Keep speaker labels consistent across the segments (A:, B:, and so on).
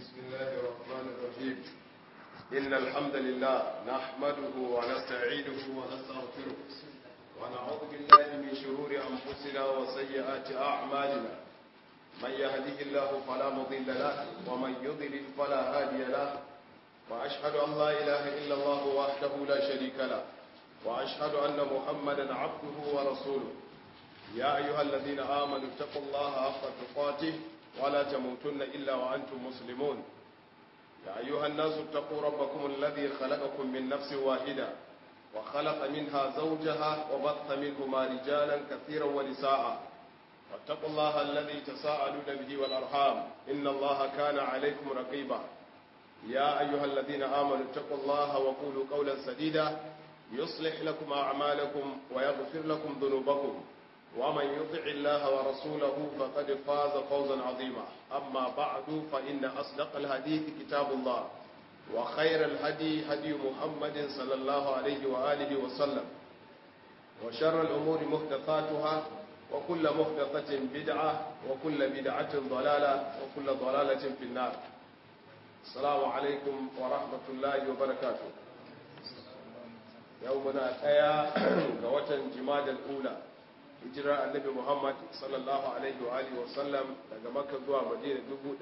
A: بسم الله الرحمن الرحيم إن الحمد لله نحمده ونستعينه ونستغفره ونعوذ بالله من شرور أنفسنا وسيئات أعمالنا من يهده الله فلا مضل له ومن يضلل فلا هادي له وأشهد أن لا إله إلا الله وحده لا شريك له وأشهد أن محمدا عبده ورسوله يا أيها الذين آمنوا اتقوا الله حق تقاته ولا تموتن إلا وأنتم مسلمون يا أيها الناس اتقوا ربكم الذي خلقكم من نفس واحدة وخلق منها زوجها وبث منهما رجالا كثيرا ونساء واتقوا الله الذي تساءلون به والأرحام إن الله كان عليكم رقيبا يا أيها الذين آمنوا اتقوا الله وقولوا قولا سديدا يصلح لكم أعمالكم ويغفر لكم ذنوبكم ومن يطع الله ورسوله فقد فاز فوزا عظيما أما بعد فإن أصدق الحديث كتاب الله وخير الهدي هدي محمد صلى الله عليه وآله وسلم وشر الأمور محدثاتها وكل محدثة بدعة وكل بدعة ضلالة وكل ضلالة في النار السلام عليكم ورحمة الله وبركاته يومنا أيا قوة جماد الأولى hijirar annabi muhammad sallallahu alaihi wa alihi wasallam daga makka zuwa madina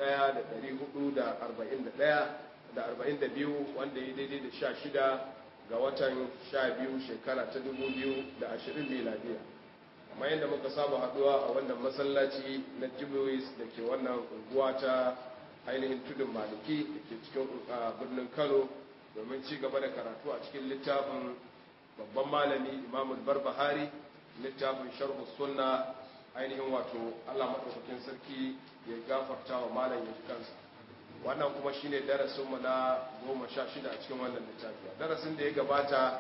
A: 1441 wanda ya daidai da 16 ga watan 12 shekara ta 2020 miladiya amma yadda muka saba haduwa a wannan masallaci na jibuwis da ke wannan unguwa ta ainihin tudun maliki da ke cikin birnin kano domin ci gaba da karatu a cikin littafin babban malami imamul barbahari littafin sharhu sunna ainihin wato Allah madaukakin sarki ya gafarta wa malam ya kansa wannan kuma shine darasin mu na 16 a cikin wannan littafi darasin da ya gabata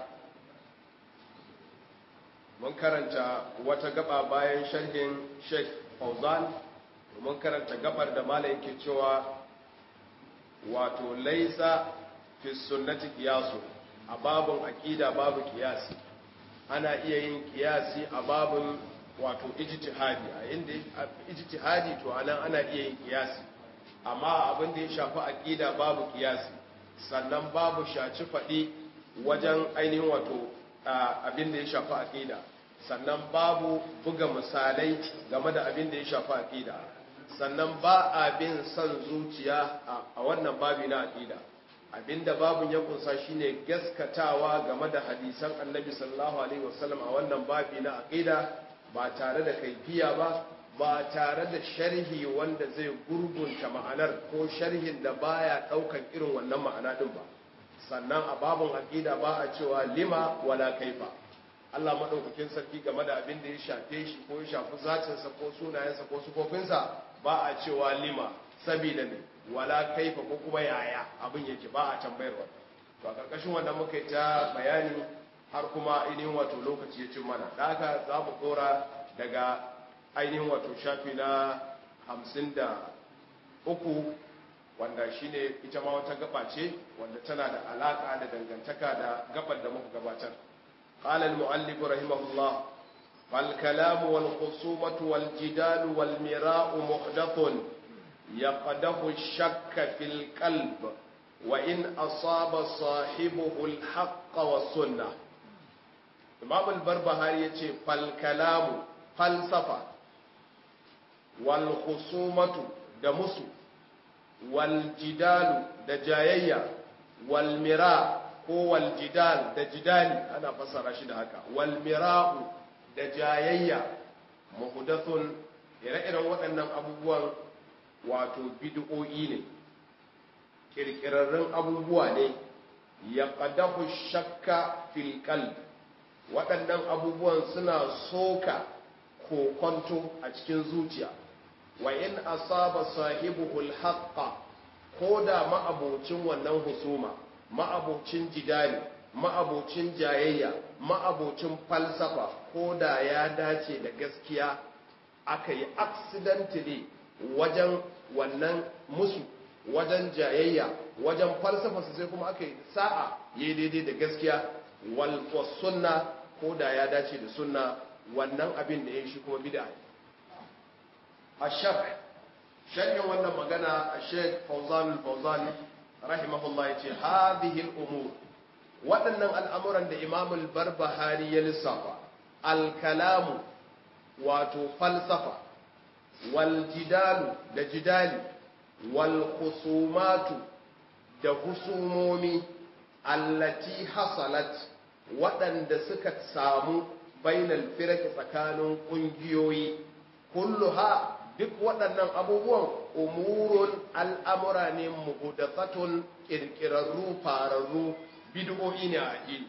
A: mun karanta wata gaba bayan sharhin Sheikh Fauzan mun karanta gabar da malam yake cewa wato laisa fi sunnati qiyasu a babun aqida babu qiyasi ana iya yin kiyasi a babin wato ijtihadi a inda ijtihadi to anan ana iya yin kiyasi amma abin da ya shafi aqida babu kiyasi sannan babu shaci fadi wajen ainihin wato abin da ya shafi aqida sannan babu buga misalai game da abin da ya shafi aqida sannan ba abin son zuciya a wannan babi na aqida abinda babun ya kunsa shine gaskatawa game da hadisan annabi sallallahu alaihi wasallam a wannan babi na aqida ba tare da kaifiya ba ba tare da sharhi wanda zai gurgunta ma'anar ko sharhin da baya daukan irin wannan ma'ana din ba sannan a babun aqida ba a cewa lima wala kaifa Allah madaukakin sarki game da abin da ya shafe shi ko ya shafi zatinsa ko sunayensa ko sufofinsa ba a cewa lima sabida ne wala kaifa ko kuma yaya abin yake ba a tambayar wannan to a karkashin wannan muka yi ta bayani har kuma ainihin wato lokaci ya cin mana da haka za mu dora daga ainihin wato shafi na hamsin da uku wanda shine ita ma wata gaba ce wanda tana da alaka da dangantaka da gabar da muka gabatar قال المؤلف رحمه الله فالكلام والخصومة والجدال والمراء محدث يقده الشك في القلب وإن أصاب صاحبه الحق والسنة إمام البربهاري يقول فالكلام فلسفة والخصومة دمس والجدال دجايا والمراء هو الجدال دجدالي أنا فسر رشيد هكا والمراء دجايا محدث ire-iren waɗannan abubuwan wato bid'o'i ne kirkirarrun abubuwa ne ya ƙadahu shakka fil qalb waɗannan abubuwan suna soka kokonto a cikin zuciya wa in asaba sahibuhul haqqa ko da ma'abocin wannan husuma ma'abocin jidali ma'abocin jayayya ma'abocin falsafa ko da ya dace da gaskiya aka yi accidentally wajen wannan musu wajen jayayya wajen falsafa sai kuma aka yi sa'a ya daidai da gaskiya wal sunna ko da ya dace da sunna wannan abin da ya shi kuma bid'a ashak sharhin wannan magana a sheik fauzan fauzan rahimahullah ya ce hadhihi umur waɗannan al'amuran da imamul barbahari ya lissafa alkalamu wato falsafa wal jidalu da jidali wal husumatu da husumomi allati hasalat waɗanda suka samu bainal firaki tsakanin ƙungiyoyi kulluha duk waɗannan abubuwan umurun al'amura ne muhudathatun ƙirƙirarru fararru bid'o'i ne a addini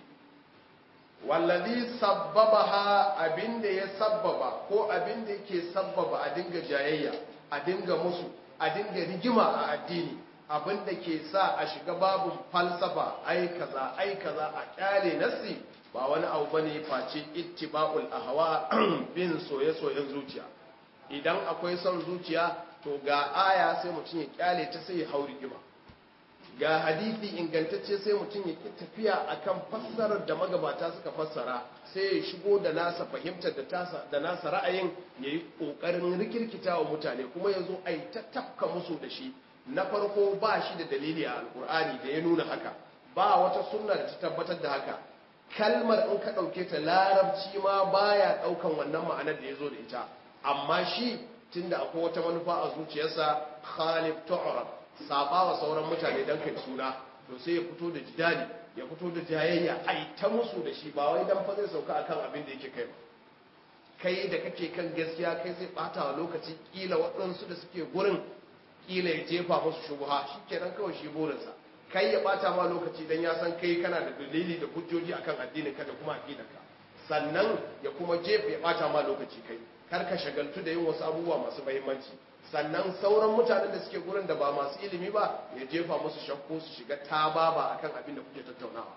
A: wallazi sabbabaha abinda ya sabbaba ko abinda yake sabbaba a dinga jayayya a dinga musu a dinga rigima a addini abinda ke sa a shiga babun falsafa ai kaza ai kaza a kyale nasi ba wani abu bane face ittiba'ul ahwa bin soye-soyen zuciya idan akwai son zuciya to ga aya sai mutum ya kyale ta sai ya hau rigima ga hadisi ingantacce sai mutum ya tafiya akan fassarar da magabata suka fassara sai ya shigo da nasa fahimtar da tasa da nasa ra'ayin yayi kokarin rikirkita wa mutane kuma yazo ai ta tafka musu da shi na farko ba shi da dalili a alkur'ani da ya nuna haka ba wata sunna da ta tabbatar da haka kalmar in ka dauke ta larabci ma baya daukan wannan ma'anar da yazo da ita amma shi tunda akwai wata manufa a zuciyarsa khalif tu'rab saba wa sauran mutane don kai suna to sai ya fito da jidali ya fito da jayayya ai ta musu da shi ba wai dan fa zai sauka akan abin da yake kai ba kai da kake kan gaskiya kai sai bata wa lokaci kila waɗansu da suke gurin kila ya jefa musu shubha shikenan kawai shi burinsa kai ya bata ma lokaci dan ya san kai kana da dalili da hujjoji akan addinin ka da kuma aqidarka sannan ya kuma jefa ya bata ma lokaci kai kar ka shagaltu da yin wasu abubuwa masu muhimmanci sannan sauran mutanen da suke gurin da ba masu ilimi ba ya jefa musu shakku su shiga tababa akan abin da kuke tattaunawa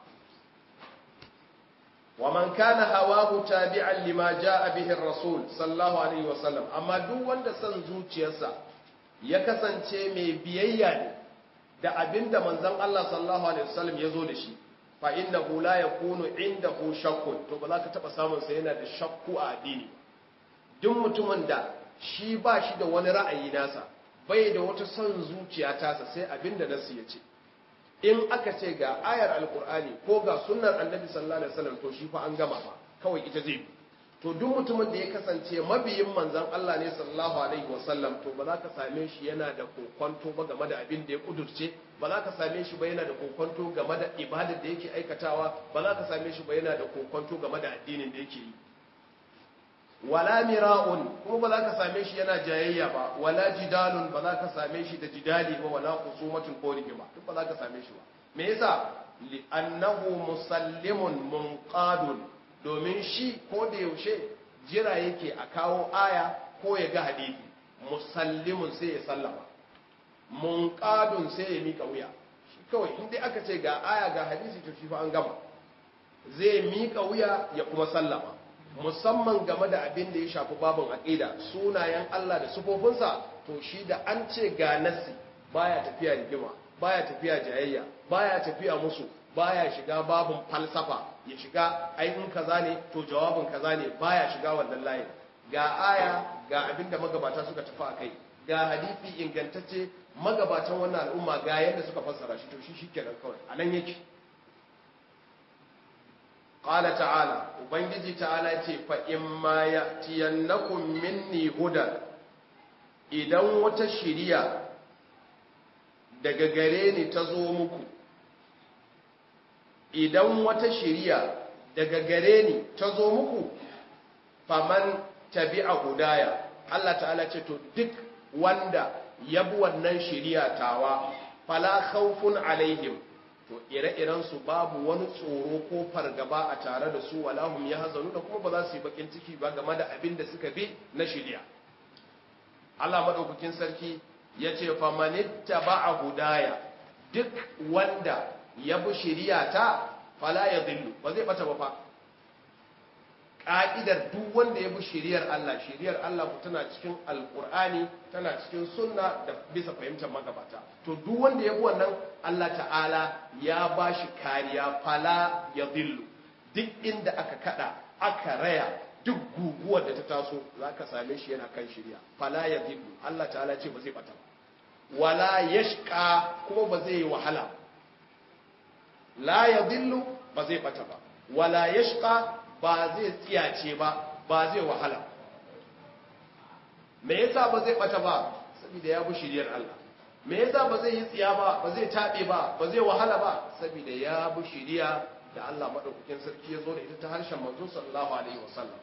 A: wa man kana hawahu tabi'an lima jaa bihi ar-rasul sallallahu alaihi wasallam amma duk wanda san zuciyarsa ya kasance mai biyayya ne da abinda manzon Allah sallallahu alaihi wasallam ya zo da shi fa innahu la yakunu indahu shakkun to ba za ka taba samun sa yana da shakku a addini duk mutumin da shi ba shi da wani ra'ayi nasa bai da wata son zuciya tasa sai abinda nasu ya ce in aka ce ga ayar alkur'ani ko ga sunnar annabi sallallahu alaihi wasallam to shi fa an gama ba kawai ita zai bi to duk mutumin da ya kasance mabiyin manzon Allah ne sallallahu alaihi wasallam to ba za ka same shi yana da kokonto ba game da abin da ya kudurce ba za ka same shi ba yana da kokonto game da ibadar da yake aikatawa ba za ka same shi ba yana da kokonto game da addinin da yake yi wala mira'un kuma ba za ka same shi yana jayayya ba wala jidalun ba za ka same shi da jidali ba wala husumatun ko rigima duk ba za ka same shi ba me yasa li annahu musallimun munqadun domin shi ko da yaushe jira yake a kawo aya ko ya ga hadisi musallimun sai ya sallama munqadun sai ya mika wuya shi kawai in dai aka ce ga aya ga hadisi to shi fa an gama zai mika wuya ya kuma sallama musamman game da abin da ya shafi babin aƙida sunayen Allah da sufofinsa to shi da an ce ga nassi baya tafiya rigima baya tafiya jayayya baya tafiya musu baya shiga babin falsafa ya shiga ai in kaza ne to jawabin kaza ne baya shiga wannan layin ga aya ga abin da magabata suka tafi akai ga hadisi ingantacce magabatan wannan al'umma ga yadda suka fassara shi to shi shikenan kawai anan yake Ƙala ta'ala, Ubangiji ta'ala ce, fa'imma ya tiyannakun minni huda, idan wata shiriya daga gare ni ta zo muku, idan wata shiriya daga gare ni ta zo muku, faman tabi a hudaya, Allah ta'ala ce, to duk wanda ya bi wannan shiriya tawa, fala khawfun alaihim. to ire-iren su babu wani tsoro ko fargaba a tare da su walahum ya hazanu da kuma ba za su yi bakin ciki ba game da abin da suka bi na shirya Allah madaukakin sarki ya ce famanitta ba a hudaya duk wanda ya bi shirya ta fala ya zillu ba zai bata ba fa ka'idar duk wanda ya bi shiriyar Allah shiriyar Allah ku tana cikin alkur'ani tana cikin sunna da bisa fahimtar magabata to duk wanda ya bi wannan Allah ta'ala ya ba shi kariya fala ya zillu duk inda aka kada aka raya duk guguwar da ta taso zaka same shi yana kan shirya fala yadhillu Allah ta'ala ce ba zai bata ba wala yashqa kuma ba zai yi wahala la yadhillu ba zai bata ba wala yashqa ba zai tsiyace ba ba zai wahala me yasa ba zai bata ba saboda ya bi shiriyar Allah me yasa ba zai yi tsiya ba ba zai tabe ba ba zai wahala ba saboda ya bi shiriya da Allah madaukakin sarki ya zo da ita ta harshen manzo sallallahu alaihi wasallam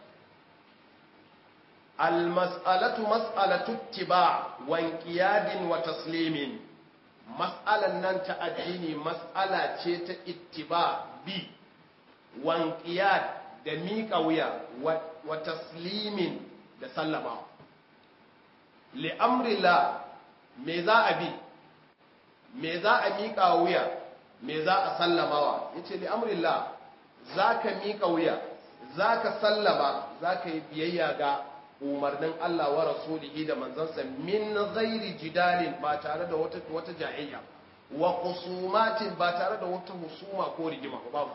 A: al mas'alatu mas'alatu ittiba wa inqiyadin wa taslimin mas'alan nan ta addini mas'ala ce ta ittiba bi wa inqiyad da miƙa wuya wa taslimin da sallama li'amrila me za a bi me za a miƙa wuya me za a sallamawa ya ce li'amrila za ka miƙa wuya za ka sallama za ka yi biyayya ga umarnin Allah wa rasulihi da manzansa min ghairi jidalin ba tare da wata wata jayayya wa qusumatin ba tare da wata husuma ko rigima ba babu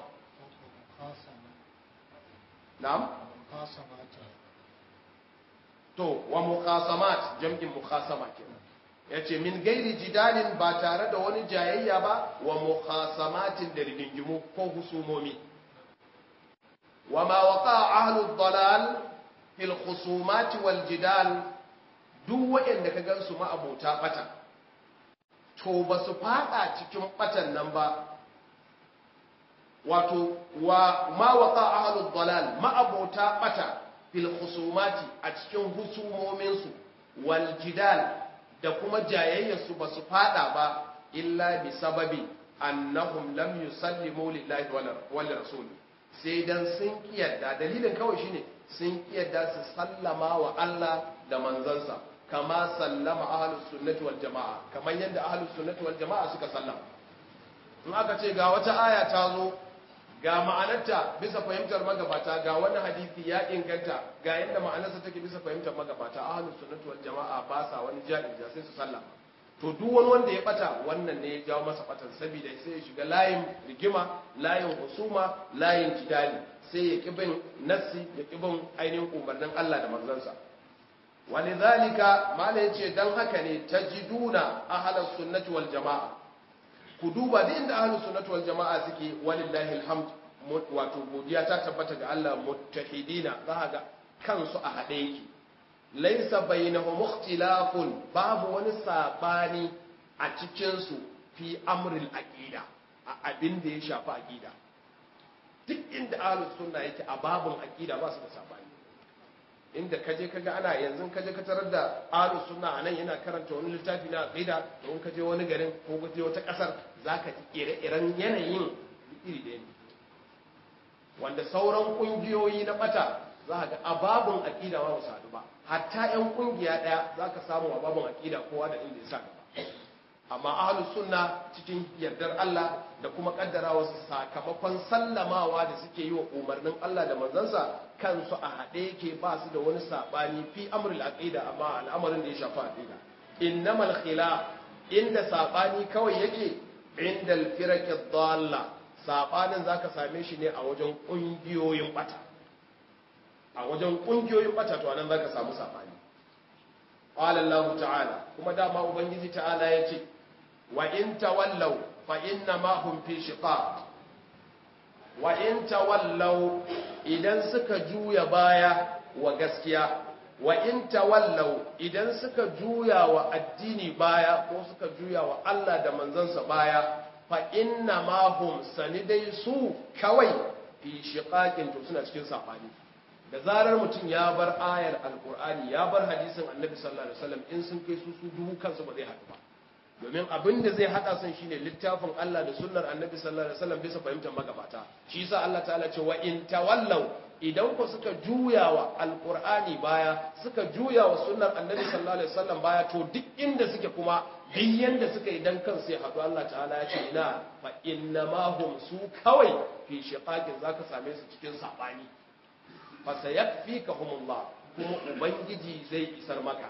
A: na'am to wa muqasamat jam'in muqasama kenan yace min gairi jidalin ba tare da wani jayayya ba wa muqasamatin da rigingimu ko husumomi wa ma waqa ahlu dalal fil khusumat wal jidal duk wanda ka gansu ma abota bata to ba su fada cikin batan nan ba wato wa ma waqa ahlu dalal ma abota bata fil khusumati a cikin husumominsu wal jidal da kuma jayayyarsu ba su fada ba illa bi sababi annahum lam yusallimu lillahi wal rasul sai dan sun kiyarda dalilin kawai shine sun kiyarda su sallama wa Allah da manzansa kama sallama ahlus sunnati wal jamaa kamar yadda ahlus sunnati wal jamaa suka sallama in aka ce ga wata aya ta zo ga ma'anarta bisa fahimtar magabata ga wani hadisi ya inganta ga yadda ma'anarsa take bisa fahimtar magabata ahlus sunnati wal jama'a ba sa wani jami'a sai su sallama to duk wani wanda ya bata wannan ne ya jawo masa batan saboda sai ya shiga layin rigima layin husuma layin jidali sai ya ki bin nassi ya ki bin ainihin umarnin Allah da manzansa walidhalika mala yace dan haka ne tajiduna ahlus sunnati wal jama'a ku duba da inda ahlus sunnati wal jama'a suke walillahi alhamd wato godiya ta tabbata ga Allah muttahidina za ga kansu a hade yake laysa bainahum ikhtilafun babu wani sabani a cikin su fi amril aqida a abin da ya shafi aqida duk inda ahlus sunna yake a babun aqida ba su da sabani inda kaje kaga ana yanzu kaje ka tarar da ahlus sunna anan yana karanta wani littafi na aqida to in kaje wani garin ko kaje wata kasar zaka ji ire-iren yanayin iri da ne wanda sauran kungiyoyi na bata za ga ababun aqida ba su hadu ba hatta yan kungiya daya zaka samu ababun aqida kowa da inda ya sa gaba amma ahlus sunna cikin yardar Allah da kuma kaddarawa sakamakon sallamawa da suke yi wa umarnin Allah da manzansa kansu a haɗe yake ba su da wani saɓani fi amrul aqida amma al'amarin da ya shafi aqida innamal khilaf inda saɓani kawai yake inda al-firaq ad-dalla saɓanin zaka same shi ne a wajen kungiyoyin bata a wajen kungiyoyin bata to anan zaka samu saɓani qala Allah ta'ala kuma dama ubangiji ta'ala yace wa in tawallaw fa inna ma hum fi shiqaq wa in tawallaw idan suka juya baya wa gaskiya wa in tawallaw idan suka juya wa addini baya ko suka juya wa Allah da manzansa baya fa inna ma hum sanidai su kawai fi shiqaqin to suna cikin sabani da zarar mutum ya bar ayar alqur'ani ya bar hadisin annabi sallallahu alaihi wasallam in sun kai su su duhu kansu ba zai haɗu ba domin abin da zai hada sun shine littafin Allah da sunnar Annabi sallallahu alaihi wasallam bisa fahimtar magabata shi yasa Allah ta'ala ce wa in tawallaw idan ku suka juya wa alqur'ani baya suka juya wa sunnar Annabi sallallahu alaihi wasallam baya to duk inda suke kuma duk yanda suka yi dan kansu ya hadu Allah ta'ala ya ce ina fa innama hum su kawai fi shiqaqin zaka same su cikin sabani fa sayakfikahumullah kuma ubangiji zai isar maka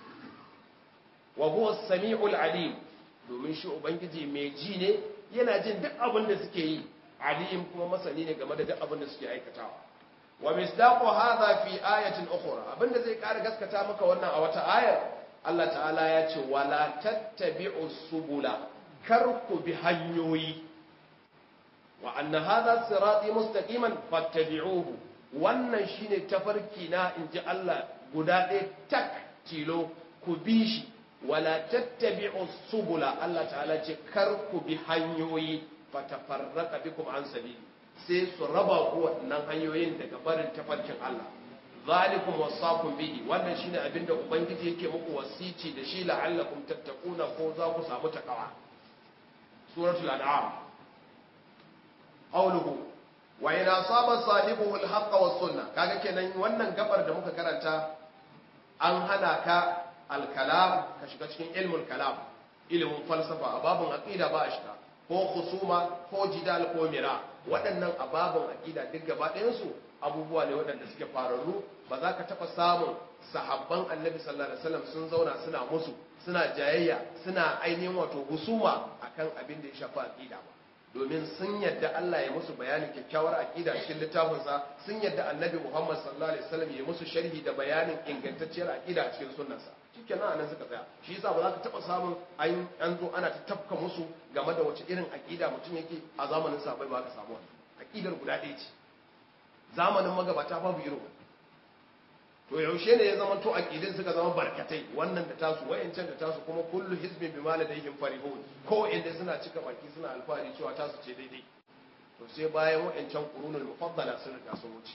A: wa huwa sami'ul alim domin shi ubangiji mai ji ne yana jin duk abin da suke yi alim kuma masani ne game da duk abin da suke aikatawa wa misdaqu hadha fi ayatin ukhra abinda zai ƙara gaskata maka wannan a wata ayar Allah ta'ala ya ce wala tattabi'u subula kar ku bi hanyoyi wa anna hadha sirati mustaqiman fattabi'uhu wannan shine tafarki na inji Allah guda ɗaya tak tilo ku bi shi wala tattabi'u subula Allah ta'ala ce kar ku bi hanyoyi fatafarraqa bikum an sabili sai su raba ku waɗannan hanyoyin daga barin tafarkin Allah zalikum wasaqum bihi wannan shine abinda ubangiji yake muku wasici da shi la'allakum tattaquna ko za ku samu takawa suratul an'am qawluhu wa in asaba sahibuhu al-haqq was sunnah kaga kenan wannan gabar da muka karanta an hana ka al-kalam ka shiga cikin ilmul kalam ilimin falsafa a babun aqida ba a shiga ko khusuma ko jidal ko mira waɗannan ababun aqida duk gaba ɗayan su abubuwa ne waɗanda suke fararru ba za ka taɓa samun sahabban annabi sallallahu alaihi wasallam sun zauna suna musu suna jayayya suna ainihin wato husuma akan abin da ya shafi aqida ba domin sun yadda Allah ya musu bayanin kyakkyawar aqida cikin littafinsa sun yadda annabi Muhammad sallallahu alaihi wasallam ya musu sharhi da bayanin ingantacciyar aqida cikin sunnarsa shikenan anan suka tsaya shi yasa ba za ka taba samun an an zo ana ta tafka musu game da wace irin aqida mutum yake a zamanin sa bai ba ka samu aqidar guda ɗaya ce zamanin magabata babu irin to yaushe ne ya zama to aqidin suka zama barkatai wannan da tasu wayancan da tasu kuma kullu hizbin bima ladayhim farihun ko inda suna cika baki suna alfahari cewa tasu ce daidai to sai bayan wayancan qurunul mufaddala sun riga sun wuce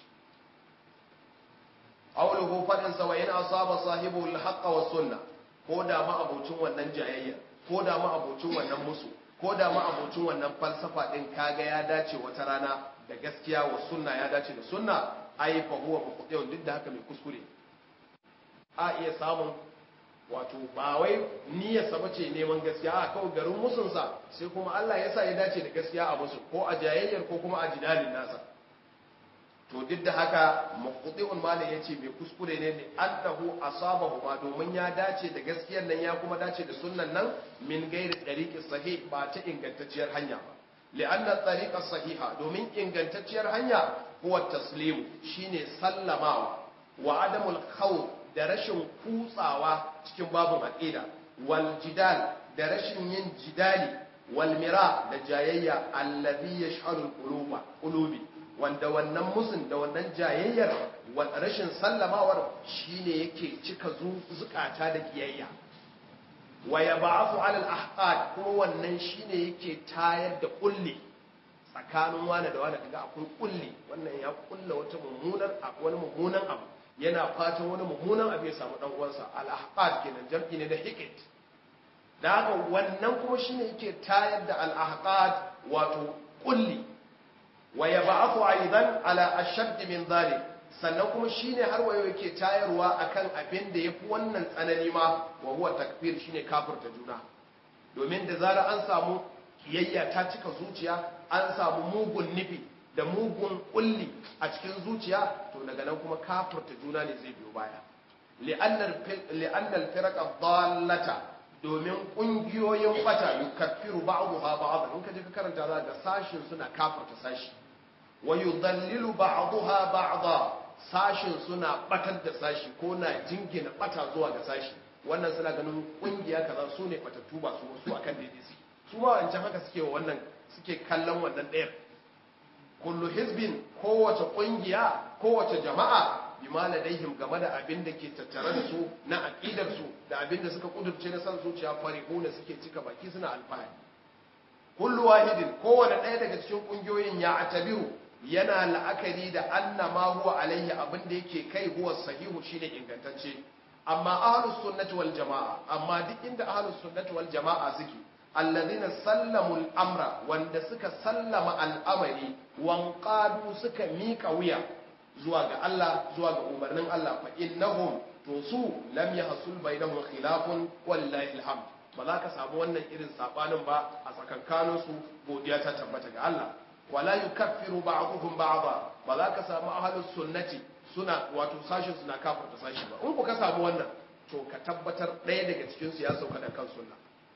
A: qawluhu fadin sa wa in asaba sahibu al-haqq wa sunna ko da ma abocin wannan jayayya ko da ma abocin wannan musu ko da ma abocin wannan falsafa din kaga ya dace wata rana da gaskiya wa sunna ya dace da sunna ai fa huwa muqtiyun duk da haka mai kuskure a iya samun wato ba wai niyyar sa bace neman gaskiya a kawai garin musun sa sai kuma Allah ya sa ya dace da gaskiya a musu ko a jayayyar ko kuma a jidalin nasa to duk da haka muqtiyun malai yace mai kuskure ne ne annahu asabahu ma domin ya dace da gaskiyar nan ya kuma dace da sunnan nan min gairi tariqi sahih ba ta ingantacciyar hanya ba li'anna tariqa sahiha domin ingantacciyar hanya huwa taslimu shine sallamawa wa adamul khawf da rashin kutsawa cikin babun aqida wal jidal da rashin yin jidali wal mira da jayayya allazi yash'alul quluba qulubi wanda wannan musun da wannan jayayyar rashin sallamawar shine yake cika zukata da kiyayya wa yab'athu 'ala al-ahqad kuma wannan shine yake tayar da kulli tsakanin wani da wani kaga akwai kulli wannan ya kulla wata mummunar wani mummunan abu yana fatan wani mummunan abu ya samu dan uwansa al-ahqad kenan jam'i ne da hiqit da haka wannan kuma shine yake tayar da al-ahqad wato kulli wa yab'athu aidan ala ashadd min dhalik sannan kuma shine har wayo yake tayarwa akan abin da yafi wannan tsanani ma wa huwa takfir shine kafirta juna domin da zara an samu kiyayya ta cika zuciya an samu mugun nufi da mugun kulli a cikin zuciya to daga nan kuma kafirta juna ne zai biyo baya li'annal firqa dallata domin kungiyoyin bata yukaffiru ba'daha ba'd in ka je ka karanta za ga sashin suna kafirta sashi wa yudallilu ba'daha ba'da sashin suna batar da sashi ko na jingina bata zuwa ga sashi wannan suna ganin kungiya kaza su ne batattu ba su wasu akan daidai su su ma wancan haka suke wannan suke kallon wannan ɗayar kullu hizbin kowace kungiya kowace jama'a bima ladaihim game da abin da ke tattare da su na aqidar su da abin da suka kudurce na san zuciya farihuna suke cika baki suna alfahari kullu wahidin kowane ɗaya daga cikin kungiyoyin ya atabiru yana la'akari da anna ma huwa alaihi abin da yake kai huwa sahihu shine ingantacce amma ahlus sunnati wal jamaa amma duk inda ahlus sunnati wal jamaa suke alladhina sallamu al-amra wanda suka sallama al'amari wanqadu suka mika wuya zuwa ga Allah zuwa ga umarnin Allah fa innahum to su lam yahsul bainahum khilafun wallahi alhamd ba za ka samu wannan irin sabanin ba a tsakankanin su godiya ta tabbata ga Allah wala yukaffiru ba'dhum ba'dha ba za ka samu ahlus sunnati suna wato sashin suna kafirta sashi ba in ku ka samu wannan to ka tabbatar ɗaya daga cikin su ya sauka da kan sunna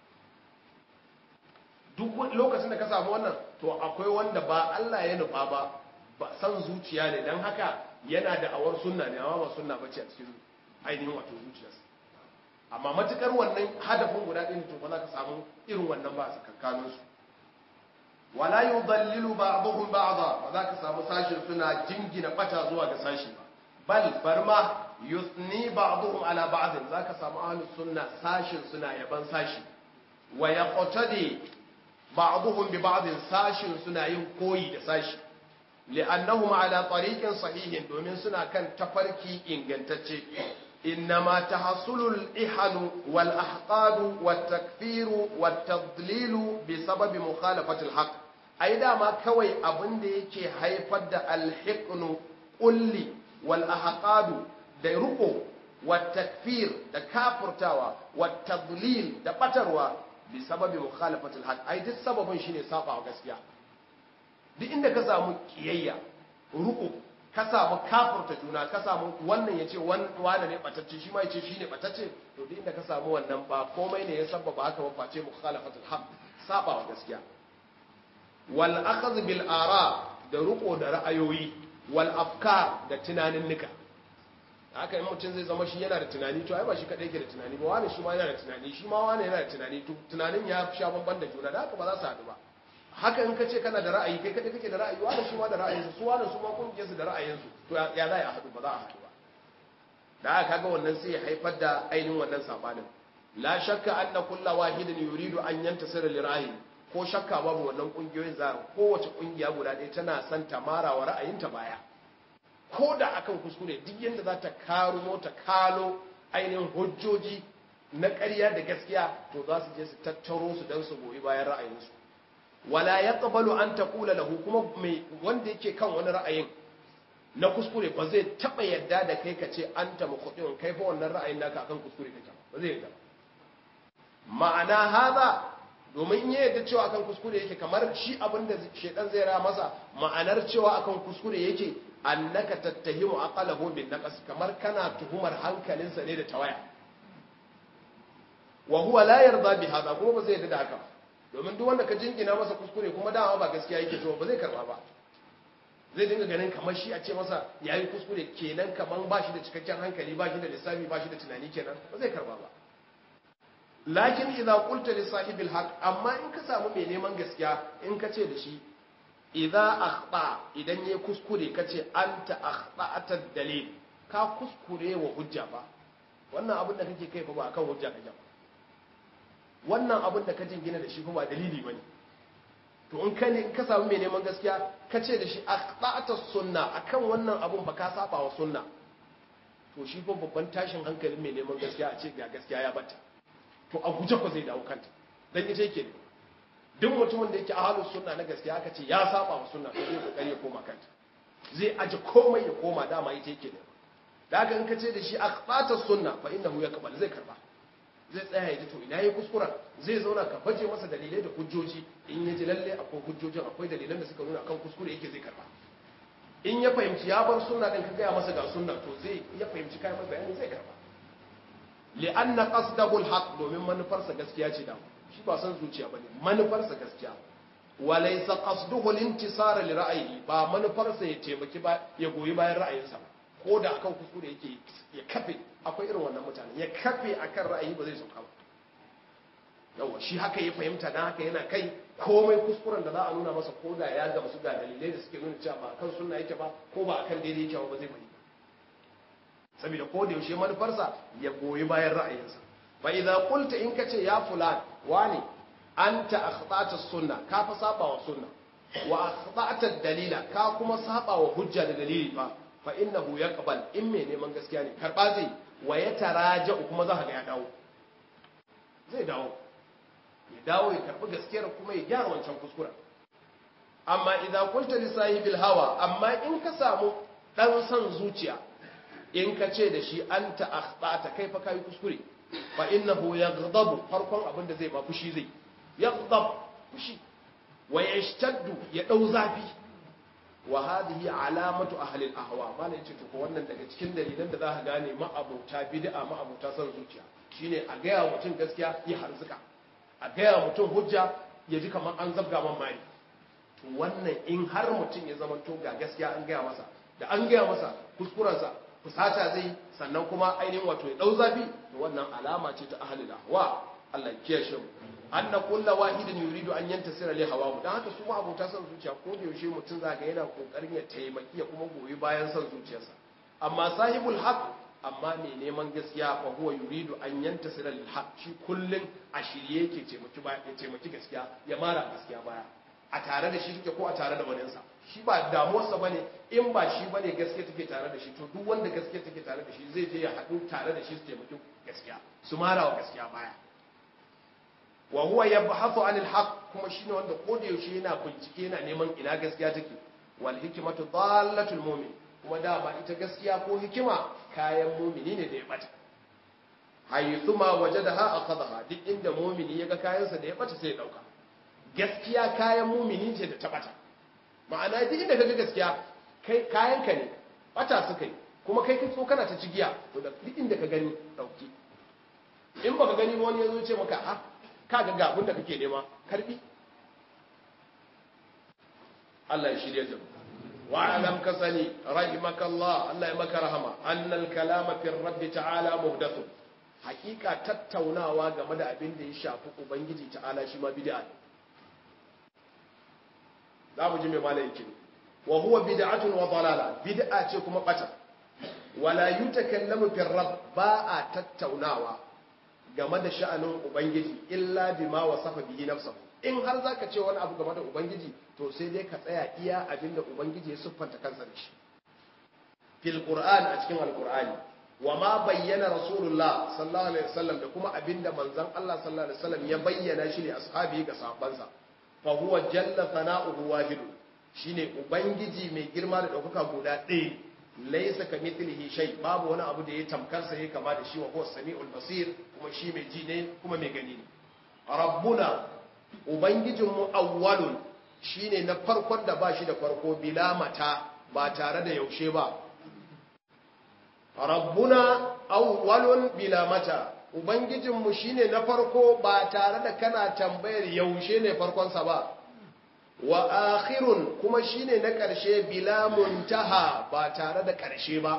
A: duk lokacin da ka samu wannan to akwai wanda ba Allah ya nufa ba ba san zuciya ne dan haka yana da awar sunna ne amma ba sunna bace a cikin ainihin wato zuciyarsa amma matukar wannan hadafin guda ɗin to ba za ka samu irin wannan ba a tsakankanin su wala yudallilu ba'dhum ba'dha ba za ka samu sashin suna jingina bata zuwa ga sashi ba bal barma yusni ba'dhum ala ba'd za ka samu ahlus sunna sashin suna yaban sashi wa yaqtadi ba'dhum bi ba'd sashin suna yin koyi da sashi li'annahum ala tariqin sahihin domin suna kan tafarki ingantacce إنما تحصل الإحن والأحقاد والتكفير والتضليل بسبب مخالفة الحق أيضا ما كوي أبن ديكي هيفد الحقن قل والأحقاد ديرقو والتكفير دا كافر تاوى والتضليل دا بطروا بسبب مخالفة الحق أي دي السبب شيني ساقع وغسيا دي إنك سامو كيية رقو ka samu kafurta juna ka samu wannan ya ce wane ne batacce shi ma ya ce shi ne batacce to duk inda ka samu wannan ba komai ne ya sababa haka ba face mukhalafatul haq saba wa gaskiya wal akhadh bil ara da ruko da ra'ayoyi wal afkar da tunanin nika haka in mutum zai zama shi yana da tunani to ai ba shi kadai ke da tunani ba wani shi ma yana da tunani shi ma wani yana da tunani to tunanin ya sha bamban da juna da haka ba za su haɗu ba haka in ka ce kana da ra'ayi kai kadai kake da ra'ayi wani shi ma da ra'ayinsu su wani su ma kungiyarsu da ra'ayinsu to ya za a haɗu ba za a haɗu ba da aka kaga wannan sai ya haifar da ainihin wannan sabanin la shakka anna kulla wahidin yuridu an yantasira li ra'ayi ko shakka babu wannan kungiyoyin za kowace kungiya guda ɗaya tana son ta mara wa ra'ayinta baya ko da akan kuskure duk yanda za ta karo ta kalo ainihin hujjoji na ƙarya da gaskiya to za su je su tattaro su don su goyi bayan ra'ayinsu wala ya ƙabalu an taƙula lahu kuma mai wanda yake kan wani ra'ayin na kuskure ba zai taɓa yadda da kai ka ce an ta makuɗin kai fa wannan ra'ayin naka akan kuskure kake ba zai yadda ma'ana haza domin in ya yadda cewa akan kuskure yake kamar shi abin da shedan zai ra masa ma'anar cewa akan kuskure yake annaka tattahimu aqalahu bin naqas kamar kana tuhumar hankalinsa ne da tawaya wa huwa la yarda bi hada kuma ba zai yadda da haka ba domin duk wanda ka jingina masa kuskure kuma dama ba gaskiya yake so ba zai karba ba zai dinga ganin kamar shi a ce masa yayi kuskure kenan kaman ba shi da cikakken hankali ba shi da lissafi ba shi da tunani kenan ba zai karba ba lakin idza qulta li sahibil haqq amma in ka samu mai neman gaskiya in ka ce da shi idza akhta idan yayi kuskure ka ce anta akhta'ata dalil ka kuskure wa hujja ba wannan abin da kake kai fa ba akan hujja kake ba wannan abin da ka jingina da shi kuma ba dalili bane to in ka ne in ka samu mai neman gaskiya ka ce da shi aqta'ata sunna akan wannan abun ba ka saba wa sunna to shi fa babban tashin hankalin mai neman gaskiya a ce ga gaskiya ya bata to a guje ko zai dawo kanta dan ita yake duk mutumin da yake ahlus sunna na gaskiya aka ce ya saba wa sunna to zai kokari ya koma kanta zai aje komai ya koma dama ita yake da haka in ka ce da shi aqta'ata sunna fa innahu yaqbal zai karba zai tsaya ya ji to ina yi kuskuren zai zauna ka baje masa dalilai da hujjoji in ya ji lalle akwai hujjojin akwai dalilan da suka nuna akan kuskure yake zai karba in ya fahimci ya bar sunna din ka gaya masa ga sunna to zai ya fahimci kai mai bayani zai karba li'anna qasdahu alhaq domin manufarsa gaskiya ce da shi ba san zuciya bane manufarsa gaskiya wa laysa qasduhu al-intisara li ra'yihi ba manufarsa ya taimaki ba ya goyi bayan ra'ayinsa ba ko da akan kuskure yake ya kafe akwai irin wannan mutane ya kafe akan ra'ayi ba zai sauka ba yawa shi haka ya fahimta dan haka yana kai komai kuskuren da za a nuna masa ko da ya gamsu ga dalilai da suke nuna cewa ba akan sunna yake ba ko ba akan daidai yake ba zai bari saboda ko da yaushe manufarsa ya goyi bayan ra'ayinsa fa idza qulta in kace ya fulan wani anta akhtata sunna ka fa saba wa sunna wa akhtata dalila ka kuma saba wa hujja da dalili fa fa innahu yaqbal in me neman gaskiya ne karba zai wa ya taraja kuma za ka ga ya dawo zai dawo ya dawo ya karbi gaskiyar kuma ya gyara wancan kuskura amma idan qulta li sahibil hawa amma in ka samu dan san zuciya in ka ce da shi anta akhtata kai fa kai kuskure fa innahu yaghdabu farkon abin da zai ba fushi zai yaghdab fushi wa yashtaddu ya dau zafi wa hadhihi alamatu ahli al-ahwa malai ce to ko wannan daga cikin dalilan da zaka gane ma'abuta bid'a ma'abuta san zuciya shine a ga ya mutum gaskiya ya harzuka a ga ya mutum hujja ya ji kamar an zabga man mari to wannan in har mutum ya zama to ga gaskiya an gaya masa da an gaya masa kuskurensa fusata zai sannan kuma ainihin wato ya dau zafi to wannan alama ce ta ahlul ahwa Allah ya kiyashe mu anna kullu wahidin yuridu an yantasira li hawahu dan haka su ma abota son zuciya ko da yaushe mutum zaka yana kokarin ya taimaki ya kuma goyi bayan son zuciyarsa amma sahibul haq amma mai neman gaskiya fa huwa yuridu an yantasira lil haq shi kullun a shirye yake taimaki ba ya taimaki gaskiya ya mara gaskiya baya a tare da shi take ko a tare da waninsa shi ba damuwarsa bane in ba shi bane gaskiya take tare da shi to duk wanda gaskiya take tare da shi zai je ya haɗu tare da shi su taimaki gaskiya su mara wa gaskiya baya wa huwa yabhathu anil haqq kuma shine wanda ko da yaushe yana bincike yana neman ina gaskiya take wal hikmatu dallatul mu'min kuma da ba ita gaskiya ko hikima kayan mu'mini ne da ya bata haythuma wajadaha akhadha duk inda mu'mini yaga kayansa da ya bata sai ya dauka gaskiya kayan mu'mini ce da ta bata ma'ana duk inda kaga gaskiya kai kayan ka ne bata suka yi kuma kai kai so kana ta cigiya to da duk inda ka gani dauki in baka gani wani yazo ce maka ah kaga ga abin da kake nema karbi Allah ya shirye da wa alam ka sani rahimakallah Allah ya maka rahama annal kalama fi rabb ta'ala muhdathu hakika tattaunawa game da abin da ya shafi ubangiji ta'ala shi ma bid'a ne za mu ji mai malayin kin wa huwa bid'atun wa dalala bid'a ce kuma bata wala yutakallamu fi rabb ba a tattaunawa game da sha'anin Ubangiji illa bima wasafa bihi nafsahu in har zaka ce wani abu game da Ubangiji to sai dai ka tsaya iya abinda Ubangiji ya siffanta kansa da shi fil Qur'an a cikin Al-Qur'ani wa ma bayyana Rasulullah sallallahu alaihi wasallam da kuma abinda manzon Allah sallallahu alaihi wasallam ya bayyana shi ne ashabi ga sahabbansa fa huwa jalla sana'uhu wahid shine Ubangiji mai girma da daukaka guda ɗaya laisa ka mithlihi shay babu wani abu da ya tamkar sa yake kama da shi wa huwa samiul basir kuma shi mai ji ne kuma mai gani ne rabbuna ubangijin mu awwalun shine na farkon da ba shi da farko bila mata ba tare da yaushe ba rabbuna awwalun bila mata ubangijin mu shine na farko ba tare da kana tambayar yaushe ne farkon sa ba wa akhirun kuma shine na ƙarshe bila muntaha ba tare da ƙarshe ba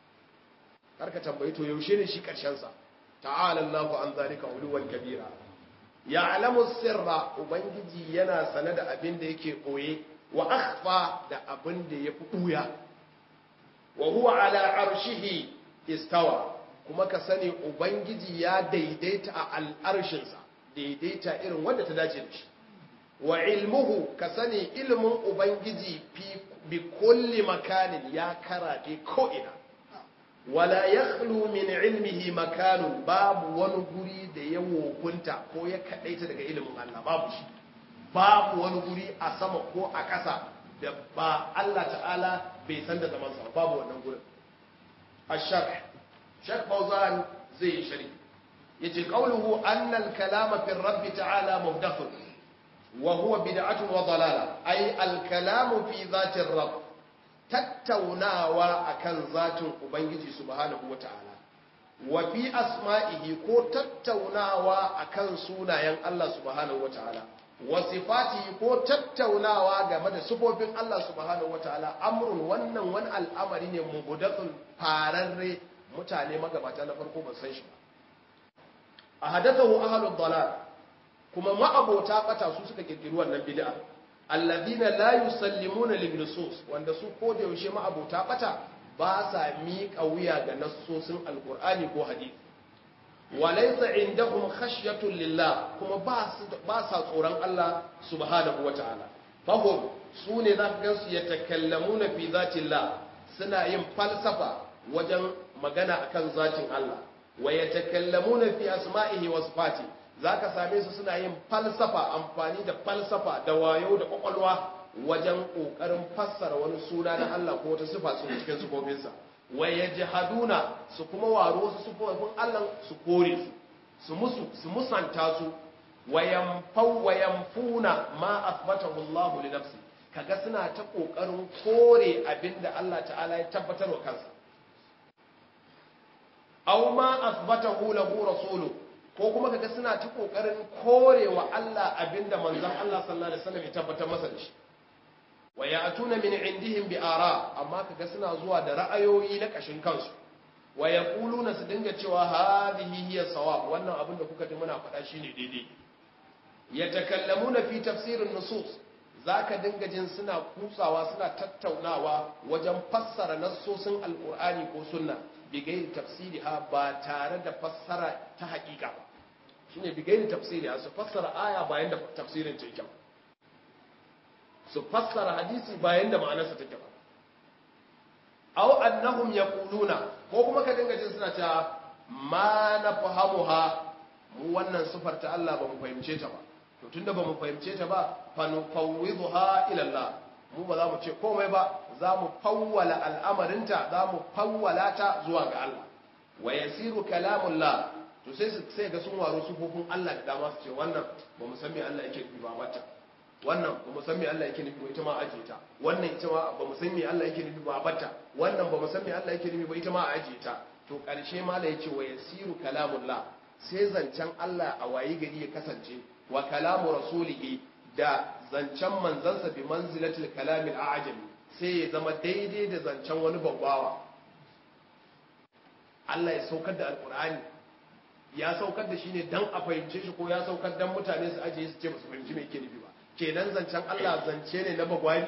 A: karka tambayi to yaushe ne shi ƙarshen sa ta'ala Allahu an zalika uluwan kabira ya'lamu sirra ubangiji yana sane da abin da yake koye wa akhfa da abin da yafi buya wa huwa ala arshihi istawa kuma ka sani ubangiji ya daidaita a al'arshinsa daidaita irin wanda ta dace da shi wa ilmuhu ka sani ilmin ubangiji bi kulli makanin ya karaɗe ko'ina wala ya min ilmihi makanun babu wani guri da ya wokunta ko ya kaɗaita daga ilimin Allah babu shi babu wani guri a sama ko a ƙasa da ba Allah ta'ala bai san da zamansa babu wannan gurin ashar shek fauzan zai yi shari yace qawluhu anna al-kalama fi rabbi ta'ala muhdathun وهو بدعة وضلالة أي الكلام في ذات الرب tattaunawa akan zatin ubangiji subhanahu wataala wa fi asma'ihi ko tattaunawa akan sunayen Allah subhanahu wataala wa sifatihi ko tattaunawa game da sifofin Allah subhanahu wataala amrun wannan wani al'amari ne mubudathun fararre mutane magabata na farko ba san shi ba ahadathu ahlud dalal kuma ma'abota bata su suka kirkiri wannan bid'a alladhina la yusallimuna lin nusus wanda su ko da yaushe ma'abota bata ba sa miƙa wuya ga nassosin alqur'ani ko hadisi walaysa indahum khashyatun lillah kuma ba su ba sa tsoron Allah subhanahu wata'ala fahum su ne za ka gansu ya takallamuna fi zatillah suna yin falsafa wajen magana akan zatin Allah wa yatakallamuna fi asma'ihi wa sifatihi za ka same su suna yin falsafa amfani da falsafa da wayo da kwakwalwa wajen ƙoƙarin fassara wani suna na Allah ko wata sifa su cikin sufofinsa waye jihaduna su kuma waro wasu sufofin Allah su kore su su musu su musanta su wayamfau wayamfuna ma athbatahu Allah li nafsi kaga suna ta ƙoƙarin kore abinda Allah ta'ala ya tabbatar wa kansa aw ma athbatahu lahu rasuluhu ko kuma kaga suna ta kokarin korewa Allah abinda manzon Allah sallallahu alaihi wasallam ya tabbatar masa da shi wa ya'tuna min indihim bi ara amma kaga suna zuwa da ra'ayoyi na kashin kansu wa yaquluna su dinga cewa hadhihi hiya sawab wannan abin da kuka ji muna faɗa shine daidai yatakallamuna fi tafsirin nusus zaka dinga jin suna kutsawa suna tattaunawa wajen fassara nassosin alqur'ani ko sunna bigairi tafsiriha ba tare da fassara ta haƙiƙa ba shine bigairi tafsiriha su fassara aya bayan da tafsirin ta yake su fassara hadisi bayan da ma'anarsa take ba aw annahum yaquluna ko kuma ka dinga jin suna cewa ma nafhamuha mu wannan sifar ta Allah ba mu fahimce ta ba to tunda ba mu fahimce ta ba fa nufawwidha ila Allah mu ba za mu ce komai ba za mu fawwala al'amarinta za mu fawwala ta zuwa ga Allah wa yasiru kalamullah to sai su sai ga sun waro sufofin Allah da dama su ce wannan ba mu san me Allah yake nufi ba wata wannan ba mu san me Allah yake nufi ba ita ma aje ta wannan ita ma ba mu san me Allah yake nufi ba bata wannan ba mu san me Allah yake nufi ba ita ma aje ta to karshe ma da yace wa yasiru kalamullah sai zancen Allah a wayi gari ya kasance wa kalamu rasulihi da zancen manzansa bi manzilatul kalamil a'jami sai ya zama daidai da zancen wani babbawa Allah ya saukar da alkur'ani ya saukar da shi ne dan a fahimce shi ko ya saukar dan mutane su ajiye su ce ba su fahimci me yake nufi ba kenan zancen Allah zance ne na bagwari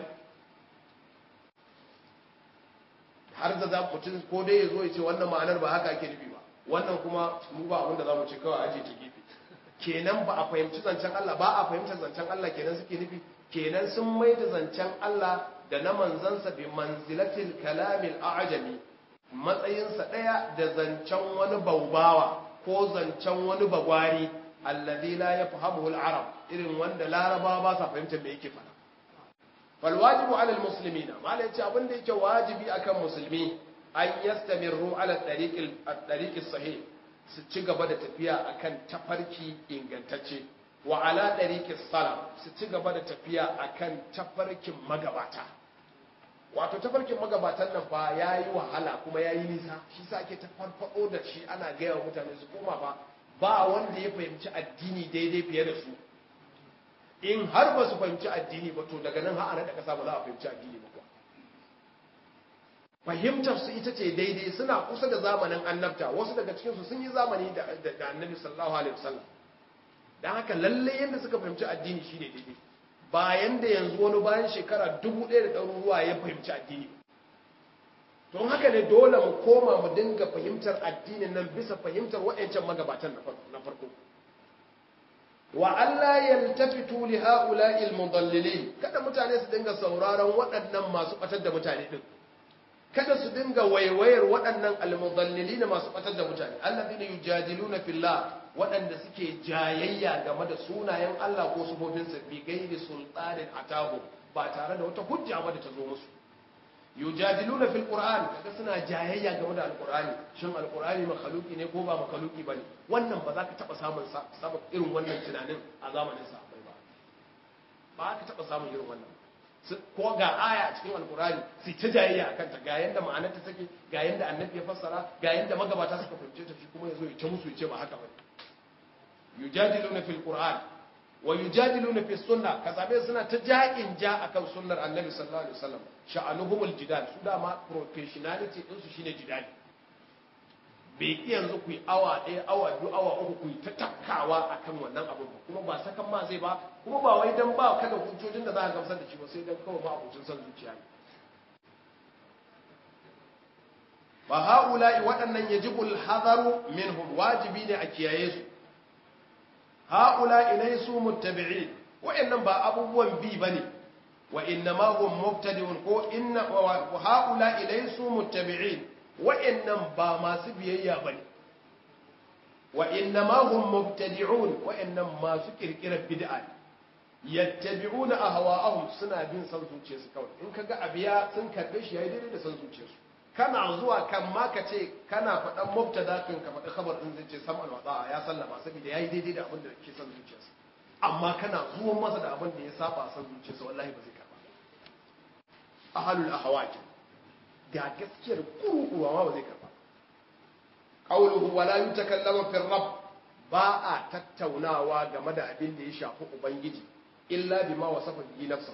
A: har da za mutum ko dai ya zo ya ce wannan ma'anar ba haka ake nufi ba wannan kuma mu ba abin da za mu ce kawai ajiye ta gefe kenan ba a fahimci zancen Allah ba a fahimtar zancen Allah kenan suke nufi kenan sun mai da zancen Allah da na manzansa bi manzilatil kalamil a'jami matsayinsa ɗaya da zancen wani baubawa ko zancen wani bagwari alladhi la yafhamuhu al-arab irin wanda larabawa ba sa fahimtar me yake fara fal wajibu ala al-muslimina mala yace abin da yake wajibi akan musulmi an yastamirru ala tariqil at-tariqis sahih su ci gaba da tafiya akan tafarki ingantacce wa ala tariqis salaf su ci gaba da tafiya akan tafarkin magabata wato tafarkin magabatan nan fa ya yi wahala kuma ya yi nisa shi sa ake ta farfado da shi ana gaya wa mutane su koma ba ba wanda ya fahimci addini daidai fiye da su in har ba su fahimci addini ba to daga nan har da kasa ba za a fahimci addini ba kuwa fahimtar su ita ce daidai suna kusa da zamanin annabta wasu daga cikin su sun yi zamani da annabi sallallahu alaihi wasallam dan haka lalle yanda suka fahimci addini shine daidai bayan da yanzu wani bayan shekara dubu ɗaya da ɗaruruwa ya fahimci addini don haka ne dole mu koma mu dinga fahimtar addinin nan bisa fahimtar waɗancan magabatan na farko wa Allah yaltafitu li ha'ula'i al-mudallilin kada mutane su dinga sauraron waɗannan masu batar da mutane din kada su dinga waiwayar waɗannan al-mudallilin masu batar da mutane alladhina yujadiluna fillah waɗanda suke jayayya game da sunayen Allah ko sufofinsa bi gairi sultanin atahu ba tare da wata hujja ba da ta zo musu yujadiluna fil qur'an kaga suna jayayya game da alqur'ani shin alqur'ani makhluki ne ko ba makhluki bane wannan ba za ka taba samun sabab irin wannan tunanin a zamanin sa ba ba ka taba samun irin wannan ko ga aya a cikin alqur'ani sai ta jayayya akan ta ga yanda ma'anarta take ga yanda annabi ya fassara ga yanda magabata suka fahimce ta shi kuma yazo ya ta musu ya ce ba haka bane yujadiluna fil qur'an wa yujadiluna fi sunna ka same suna ta ja'in ja akan sunnar annabi sallallahu alaihi wasallam sha'anuhumul jidal su dama professionality din su shine jidali bai ki yanzu ku yi awa ɗaya awa biyu awa uku ku yi ta tafkawa akan wannan abin ba kuma ba sakan ma zai ba kuma ba wai dan ba kada hujjojin da za ka gamsar da shi ba sai dan kawai ba abucin son zuciya ne fa haula'i waɗannan yajibul hadaru minhum wajibi ne a kiyaye su haula ilaysu muttabi'in wa'annan ba abubuwan bi bane wa innama hum mubtadi'un ko inna wa haula ilaysu muttabi'in wa'annan ba masu biyayya bane wa innama hum mubtadi'un wa'annan masu kirkirar bid'a yattabi'una ahwa'ahum suna bin san zuciyarsu kawai in kaga abiya sun karbe shi yayi daidai da san zuciyarsu kana zuwa kan ma ka ce kana faɗan mubtada kan ka faɗi khabar din zai ce sam'an wa ya sallama saboda yayi daidai da abin da ke son zuciyarsa amma kana zuwan masa da abin da ya saba son zuciyarsa wallahi ba zai karba ahlul ahwaj ga gaskiyar kuruwa ma ba zai karba qawluhu wa la yutakallamu fi rabb ba a tattaunawa game da abin da ya shafi ubangiji illa bima wasafa bihi nafsuhu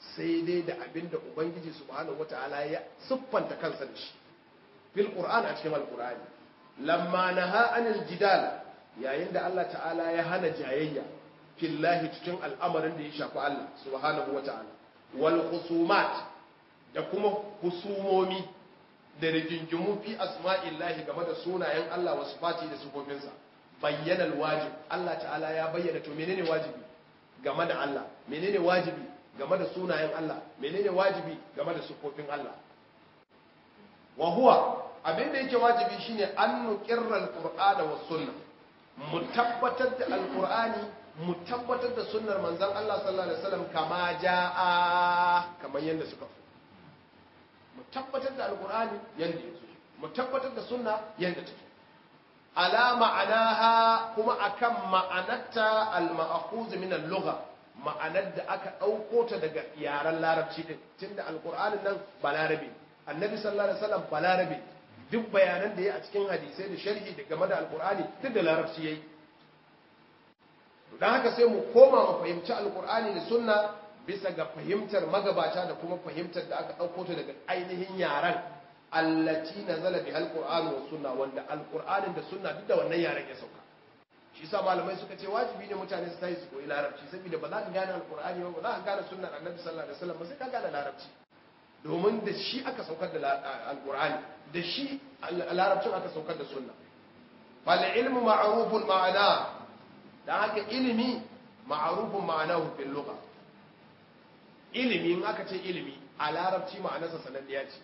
A: sai dai da abin da ubangiji subhanahu wataala ya siffanta kansa da shi fil qur'an a cikin alqur'ani lamma naha anil jidal yayin da Allah ta'ala ya hana jayayya fillahi cikin al'amarin da ya shafi Allah subhanahu wataala wal khusumat da kuma husumomi da rigingimu fi asma'illahi game da sunayen Allah wa sifati da sifofinsa bayyana wajib Allah ta'ala ya bayyana to menene wajibi game da Allah menene wajibi game da sunayen Allah menene wajibi game da sifofin Allah wa huwa abinda yake wajibi shine an nuqirra alqur'ana was sunna mu tabbatar da alqur'ani mu tabbatar da sunnar manzon Allah sallallahu alaihi wasallam kama jaa kamar yanda suka fi mu tabbatar da alqur'ani yanda yake mu tabbatar da sunna yanda take ala ma'anaha kuma akan ma'anarta al-ma'khuz min al-lugha ma'anar da aka dauko ta daga yaren larabci din tunda alqur'anin nan balarabi annabi sallallahu alaihi wasallam balarabi duk bayanan da ya a cikin hadisai da sharhi da game da alqur'ani duk da larabci yayi dan haka sai mu koma mu fahimci alqur'ani da sunna bisa ga fahimtar magabata da kuma fahimtar da aka dauko ta daga ainihin yaren allati nazala bi alqur'ani was sunna wanda alqur'anin da sunna duk da wannan yaren ya sauka shi yasa malamai suka ce wajibi ne mutane su tayi su koyi larabci saboda ba za ka gane alqur'ani ba ba za ka gane sunnar annabi sallallahu alaihi wasallam ba sai ka gane larabci domin da shi aka saukar da alqur'ani da shi larabcin aka saukar da sunna fal ilmu ma'rufun ma'ana dan haka ilimi ma'rufun ma'anahu fil lugha ilimi in aka ce ilimi a larabci ma'anarsa sananniya ce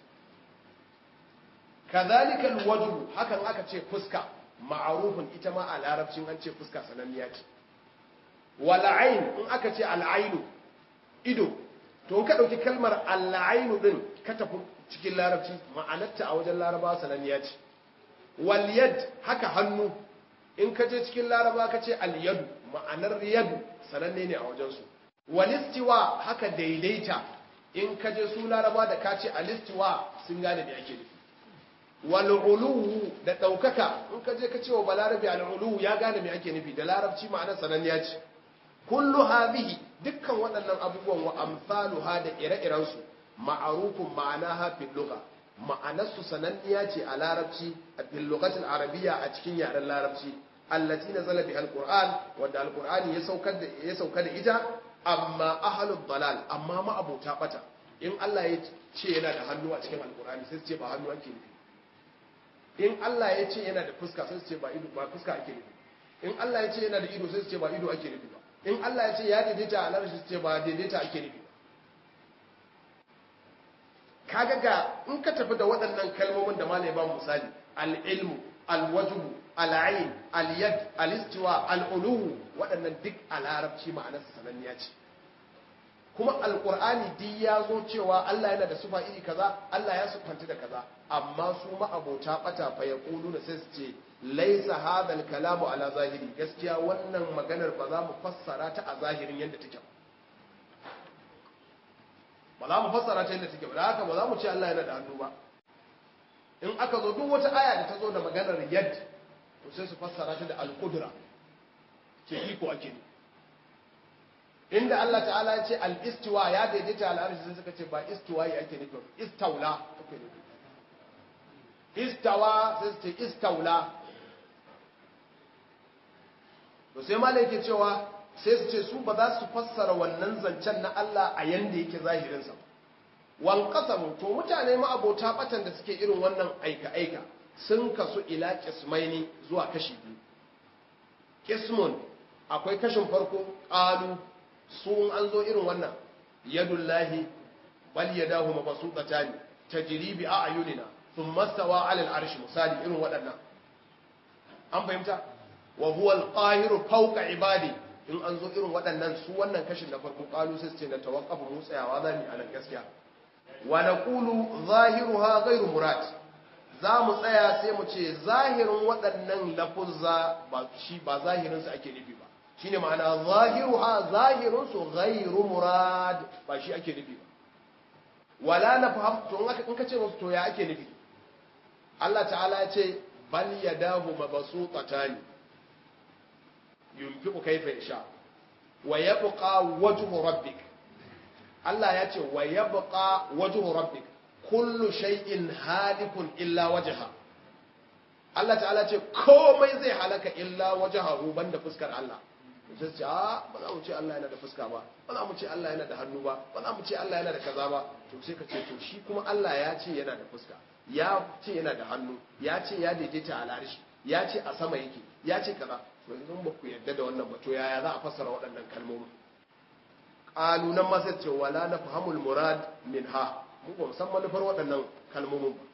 A: kazalika alwajhu hakan aka ce fuska ma'arufin ita ma a larabcin an ce fuska sananniya ce wal ayn in aka ce al aynu ido to in ka dauki kalmar al aynu din ka tafi cikin larabci ma'anarta a wajen laraba sananniya ce wal yad haka hannu in ka je cikin laraba ka ce al yadu ma'anar yadu sananne ne a wajen su wal istiwa haka daidaita in ka je su laraba da ka ce al istiwa sun gane me ake nufi wal'uluwu da ɗaukaka in ka je ka ce wa balarabi al'uluwu ya gane mai ake nufi da larabci ma'anar sananniya ce kullu hadhihi dukkan waɗannan abubuwan wa amsaluha da ire-irensu ma'arufun ma'ana hafin lugha ma'anarsu sananniya ce a larabci a fil lughatil arabiyya a cikin yaren larabci allati nazala bi alquran wanda alqur'ani ya saukar da ya sauka da ita amma ahlud dalal amma ma abota bata in Allah ya ce yana da hannu a cikin alqur'ani sai su ce ba hannu ake nufi in Allah ya ce yana da fuska sai su ce ba ido ba fuska ake nufi in Allah ya ce yana da ido sai su ce ba ido ake nufi ba in Allah ya ce ya daidaita a larshi su ce ba daidaita ake nufi ba kaga ga in ka tafi da waɗannan kalmomin da malai ba misali al-ilmu al-wajhu al-ayn al-yad al-istiwa al-ulu waɗannan duk a larabci ma'anar sananniya ce kuma alkur'ani duk ya zo cewa Allah yana da sufa iri kaza Allah ya sufanta da kaza amma su ma'abota bata fa ya kulu da sai su ce laisa hadal kalamu ala zahiri gaskiya wannan maganar ba za mu fassara ta a zahirin yadda take ba ba za mu fassara ta yadda take ba da haka ba za mu ce Allah yana da hannu ba in aka zo duk wata aya da ta zo da maganar yad to sai su fassara ta da al-qudra ce iko ake ne inda Allah ta'ala ya ce al-istiwa ya daidaita al'arshi sai suka ce ba istiwa ya ake nufi istaula ake nufi istawa sai su ce istaula to sai malai yake cewa sai su ce su ba za su fassara wannan zancen na Allah a yanda yake zahirinsa wan qasamu to mutane ma abota batan da suke irin wannan aika aika sun kasu ila qismaini zuwa kashi biyu qismun akwai kashin farko qalu sun an zo irin wannan yadullahi bal yadahu mabsuutatan tajri bi a'yunina thumma stawa 'ala al-'arshi misali irin waɗannan an fahimta wa huwa al-qahiru fawqa ibadi in an zo irin waɗannan su wannan kashin na farko qalu sai ce na tawaqqafu mu tsayawa zamu a nan gaskiya wa naqulu zahiruha ghayru murad za mu tsaya sai mu ce zahirin waɗannan lafuzza ba shi ba zahirin su ake nufi ba shine ma'ana zahiruha zahirun su ghairu murad ba shi ake nufi ba wala nafham to in aka in kace musu to ya ake nufi Allah ta'ala ya ce bal yadahu mabsuutatan yunfiqu kayfa yasha wa yabqa wajhu rabbik Allah ya ce wa yabqa wajhu rabbik kullu shay'in halikun illa wajha Allah ta'ala ce komai zai halaka illa wajhahu banda fuskar Allah sai ce a ba za mu ce Allah yana da fuska ba ba za mu ce Allah yana da hannu ba ba za mu ce Allah yana da kaza ba to sai ka ce to shi kuma Allah ya ce yana da fuska ya ce yana da hannu ya ce ya daidaita a larishi ya ce a sama yake ya ce kaza to yanzu ba ku yarda da wannan ba to yaya za a fassara waɗannan kalmomi qalu nan ma sai ce wala nafhamul murad minha mu ba san manufar waɗannan kalmomin ba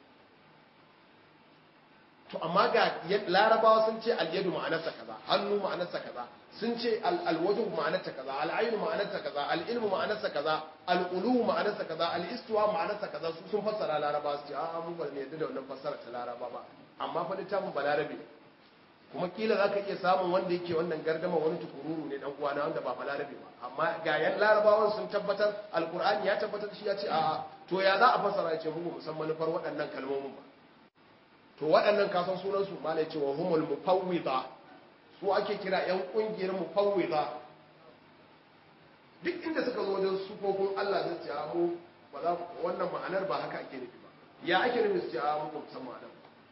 A: to amma ga larabawa sun ce alyadu ma'anarsa kaza hannu ma'anarsa kaza sun ce alwajhu ma'anarsa kaza al'aynu ma'anarsa kaza al'ilmu ma'anarsa kaza al'ulu ma'anarsa kaza al'istiwa ma'anarsa kaza su sun fassara larabawa su ce a mu ba ne yadda da wannan fassara ta laraba ba amma fa littafin balarabe kuma kila za ka iya samun wanda yake wannan gardama wani tukururu ne dan uwana wanda ba balarabe ba amma ga yan larabawan sun tabbatar alkur'ani ya tabbatar shi ya ce a to ya za a fassara ya ce mu musamman manufar waɗannan kalmomin ba to waɗannan kasan sunansu malai ce wa humul mufawwida su ake kira yan ƙungiyar mufawwida duk inda suka zo wajen sufofin Allah zai ce mu ba za wannan ma'anar ba haka ake nufi ba ya ake nufi su ce a mu ba san ma'anar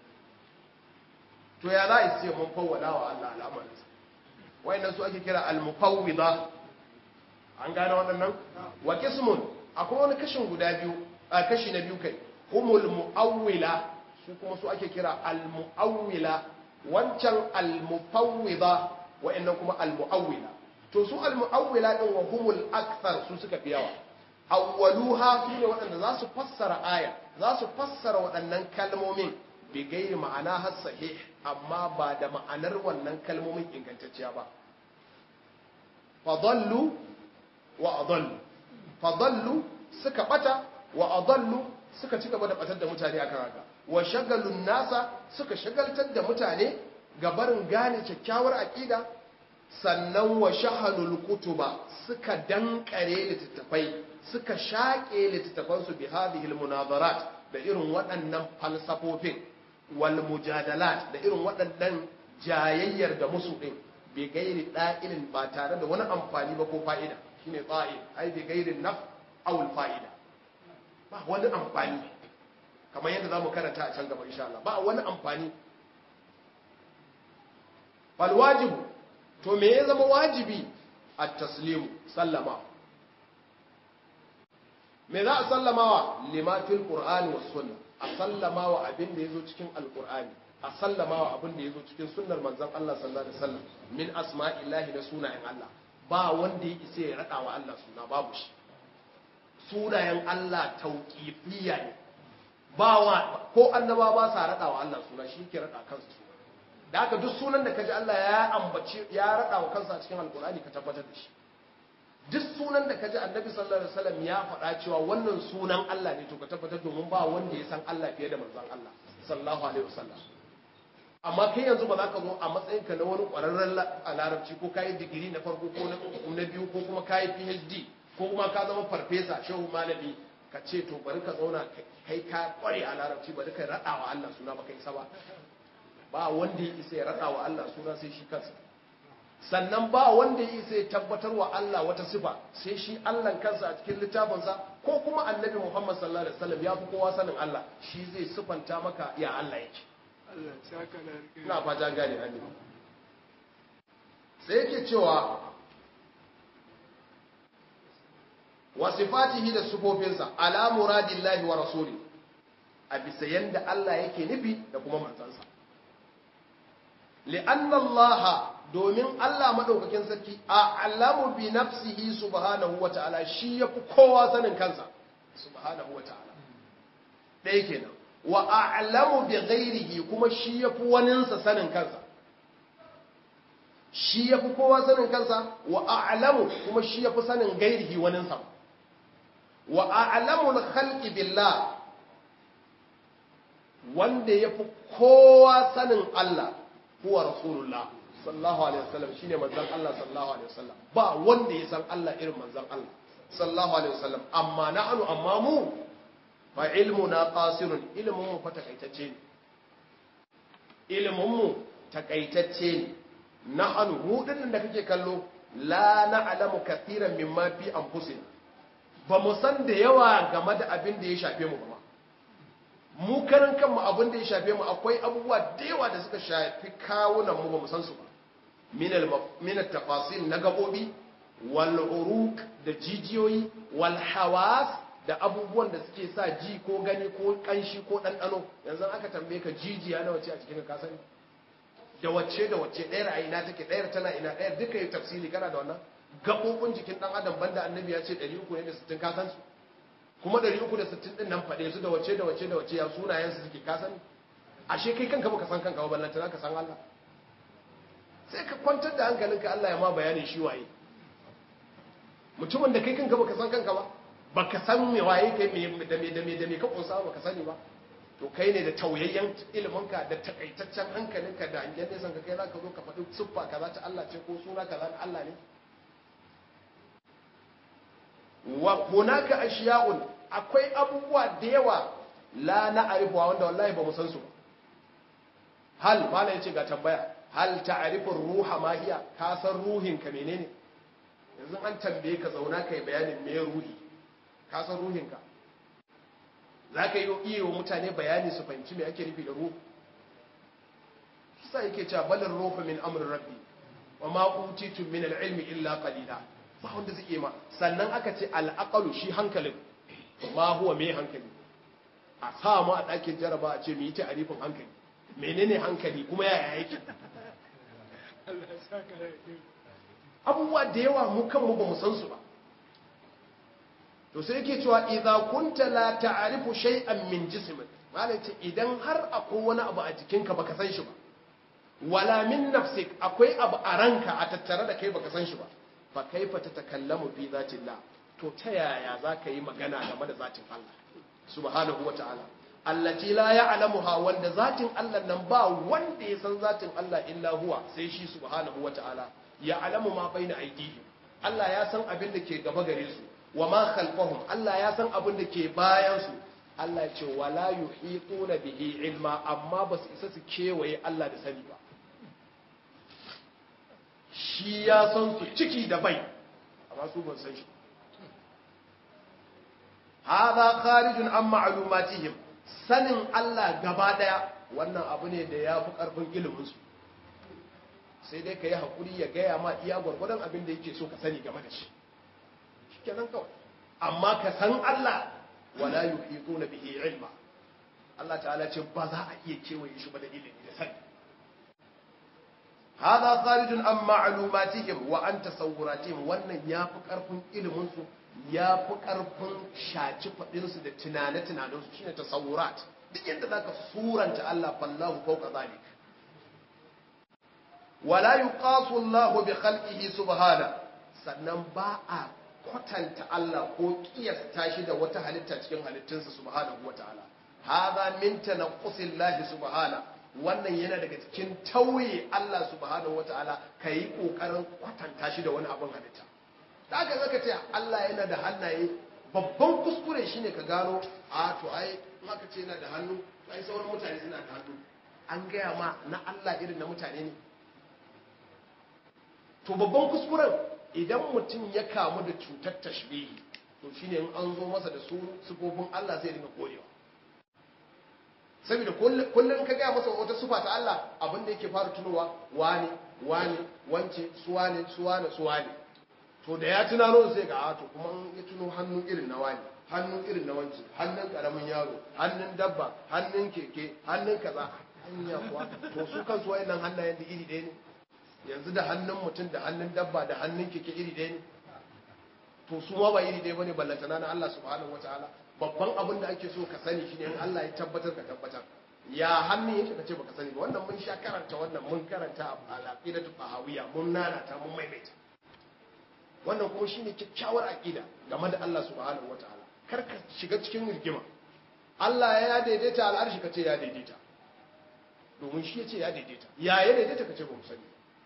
A: to ya za a ce mun fawwada wa Allah al'amarinsa wayannan su ake kira al-mufawwida an gane waɗannan wa qismun akwai wani kashin guda biyu a kashi na biyu kai humul muawwila su kuma su ake kira al-mu'awwila wancan al-mufawwida wa'annan kuma al-mu'awwila to su al-mu'awwila din wa humul akthar su suka fi yawa awwaluha su ne waɗanda za su fassara aya za su fassara waɗannan kalmomin bi gairi ma'ana har sahih amma ba da ma'anar wannan kalmomin ingantacciya ba fadallu wa adallu fadallu suka bata wa adallu suka ci gaba da batar da mutane akan haka wa shagalun nasa suka shagaltar da mutane ga barin gane kyakkyawar aƙida sannan wa shahalul kutuba suka dankare littattafai suka shaƙe littattafansu bi hadhihi munazarat da irin waɗannan falsafofin wal mujadalat da irin waɗannan jayayyar da musu ɗin bi gairi ɗa'ilin ba tare da wani amfani ba ko fa'ida shine tsa'il ai bi gairi naf aw fa'ida ba wani amfani kamar yadda za mu karanta a can gaba insha Allah ba wani amfani bal wajibu to me ya zama wajibi a taslimu sallama me za a sallamawa limatul qur'ani was sunna a sallamawa abin da yazo cikin alqur'ani a sallamawa abin da yazo cikin sunnar manzon Allah sallallahu alaihi wasallam min asma'illahi da sunayen Allah ba wanda ya isa ya rada wa Allah suna babu shi sunayen Allah tauqifiyya ne ba wa ko annaba ba sa rada wa Allah suna shi ke rada kansa suna da haka duk sunan da kaji Allah ya ambaci ya rada wa kansa cikin alkur'ani ka tabbatar da shi duk sunan da kaji annabi sallallahu alaihi wasallam ya faɗa cewa wannan sunan Allah ne to ka tabbatar domin ba wanda ya san Allah fiye da manzon Allah sallallahu alaihi wasallam amma kai yanzu ba za ka zo a matsayinka na wani ƙwararren a larabci ko kayi digiri na farko ko na biyu ko kuma kayi PhD ko kuma ka zama farfesa shehu malami ka ce to bari ka zauna kai ka kware a larabci bari ka raɗa wa Allah suna baka isa ba ba wanda ya isa ya raɗa wa Allah suna sai shi kansa sannan ba wanda ya isa ya tabbatar wa Allah wata sifa sai shi Allah kansa a cikin littafinsa ko kuma annabi Muhammad sallallahu alaihi wasallam ya fi kowa sanin Allah shi zai sifanta maka ya Allah yake ina fata gane annabi sai yake cewa wa sifatihi da sufofinsa ala muradillahi wa rasuli a bisa yanda Allah yake nufi da kuma manzansa li'anna Allah domin Allah madaukakin sarki a alamu bi nafsihi subhanahu wa ta'ala shi yafi kowa sanin kansa subhanahu wa ta'ala ɗaya kenan wa a'lamu bi ghairihi kuma shi yafi waninsa sanin kansa shi yafi kowa sanin kansa wa a'lamu kuma shi yafi sanin gairihi waninsa wa a'lamu al-khalqi billah wanda yafi kowa sanin Allah huwa rasulullah sallallahu alaihi wasallam shine manzon Allah sallallahu alaihi wasallam ba wanda ya san Allah irin manzon Allah sallallahu alaihi wasallam amma na'anu amma mu fa ilmuna qasirun ilmun mu fa takaitacce ne ilmun mu takaitacce ne na'anu mu dinnan da kake kallo la na'lamu kathiran mimma fi anfusina ba mu san da yawa game da abin da ya shafe mu ba mu karan kanmu abin da ya shafe mu akwai abubuwa da yawa da suka shafi kawunan mu ba mu san su ba min tafasil na gabobi wal uruq da jijiyoyi wal hawas da abubuwan da suke sa ji ko gani ko kanshi ko ɗanɗano yanzu aka tambaye ka jijiya na wace a cikin ka sani da wacce da wacce ɗayar a ina take ɗayar tana ina ɗayar duka yi tafsiri kana da wannan gaɓoɓin jikin ɗan adam banda annabi ya ce 360 ka san su kuma 360 ɗin nan faɗe su da wacce da wacce da wacce ya sunayen su suke ka sani ashe kai kanka baka san kanka ba ballantana ka san Allah sai ka kwantar da hankalinka Allah ya ma bayani shi waye mutumin da kai kanka baka san kanka ba baka san me waye kai me da me da me da me ka kunsa baka sani ba to kai ne da tauyayyen iliminka da takaitaccen hankalinka da hangen nesan ka kai zaka zo ka faɗi siffa kaza ta Allah ce ko suna kaza na Allah ne wa hunaka ashiya'un akwai abubuwa da yawa la na arifuwa wanda wallahi ba mu san su hal mala yace ga tambaya hal ta'rifu ruha ma hiya ka san ruhin ka menene yanzu an tambaye ka zauna kai bayanin me ruhi ka san ruhinka za ka yi iya wa mutane bayani su fahimci me ake nufi da ruhu sa yake cewa balin ruhu min amrin rabbi wa ma utitu min al-ilmi illa qalila ba wanda zai yi ma sannan aka ce al shi hankalin ma huwa me hankali a sa mu a ɗakin jaraba a ce mu yi ta arifin hankali menene hankali kuma yaya yake abubuwa da yawa mu kanmu ba mu san su ba to sai yake cewa idza kunta la ta'rifu shay'an min jismik malai ce idan har akwai wani abu a jikinka baka san shi ba wala min nafsik akwai abu a ranka a tattare da kai baka san shi ba fa kaifa tatakallamu fi zatillah to ta yaya zaka yi magana game da zatin Allah subhanahu wataala allati la ya'lamuha wanda zatin Allah nan ba wanda ya san zatin Allah illa huwa sai shi subhanahu wataala ya'lamu ma baina aydihim Allah ya san abin da ke gaba gare su wa ma khalfahum Allah ya san abin da ke bayan su Allah ya ce wala yuhituna bihi ilma amma ba su isa su kewaye Allah da sani ba shi ya san su ciki da bai amma su ban san shi hadha kharijun an ma'lumatihim sanin Allah gaba daya wannan abu ne da ya fi karfin ilimin su sai dai ka yi haƙuri ya gaya ma iya gwargwadon abin da yake so ka sani game da shi kenan kawai amma ka san Allah wala yuhituna bihi ilma Allah ta'ala ce ba za a iya kewaye shi ba da ilimi da sani hada kharijun an ma'lumatihim wa an tasawuratihim wannan yafi karfin ilimin su yafi karfin shaci fadin su da tunane tunanin su shine tasawurat duk yanda zaka suranta Allah fallahu fawqa zalik wala yuqasu Allah bi khalqihi subhana sannan ba a kwatanta Allah ko kiyasta shi da wata halitta cikin halittunsa subhanahu wataala hadha min tanqusillahi subhana wannan yana daga cikin tauye Allah subhanahu wataala kai kokarin kwatanta shi da wani abin halitta da aka zaka ce Allah yana da hannaye babban kuskure shine ka gano a to ai in aka ce yana da hannu ai sauran mutane suna da hannu an gaya ma na Allah irin na mutane ne to babban kuskuren idan mutum ya kamu da cutar tashbihi to shine in an zo masa da su sufofin Allah zai dinga korewa saboda kullum ka gaya masa wata sufa ta Allah abin da yake fara tunowa wani wani wance suwane suwane suwane to da ya tunano sai ga to kuma ya tuno hannu irin na wani hannu irin na wance hannun karamin yaro hannun dabba hannun keke hannun kaza hanya kuwa to su kansu wayannan hannayen da iri ɗaya ne yanzu da hannun mutum da hannun dabba da hannun keke iri ɗaya ne to su ma ba iri ɗaya bane ballantana na Allah subhanahu wataala babban abin da ake so ka sani shine in Allah ya tabbatar ka tabbatar ya hannun yake kace baka sani ba wannan mun sha karanta wannan mun karanta a al-aqidatu tahawiyya mun nanata mun maimaita wannan kuma shine kyakkyawar aqida game da Allah subhanahu wataala kar ka shiga cikin rigima Allah ya daidaita al'arshi kace ya daidaita domin shi yace ya daidaita ya ya daidaita kace ba mu sani